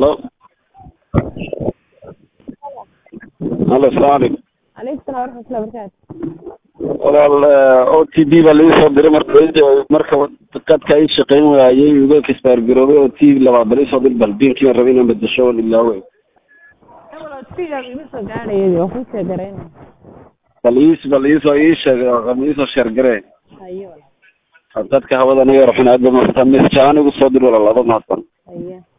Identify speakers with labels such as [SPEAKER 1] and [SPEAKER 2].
[SPEAKER 1] halo halo asalaamu calaykum
[SPEAKER 2] calaykum salaam waraxmatullahi wabarakaatu
[SPEAKER 1] walaal o t b baa laii soo diray marka marka qadka ii shaqayn waayey uga kisbaargaroobay o t labaad bal iisoo dir bal biilkii baan rabay inaan bedesho oo ilaawe
[SPEAKER 2] walaal fiigaa ima soo gaadhayadi waa kuu sheegarayna
[SPEAKER 1] bal iis bal iisoo ii sheeg iisoo sheergaree
[SPEAKER 2] haye walaal
[SPEAKER 1] dadka hawada naga yarxun aad ba maanta mis jaan igu soo dir walaal laba mahadsan
[SPEAKER 2] haye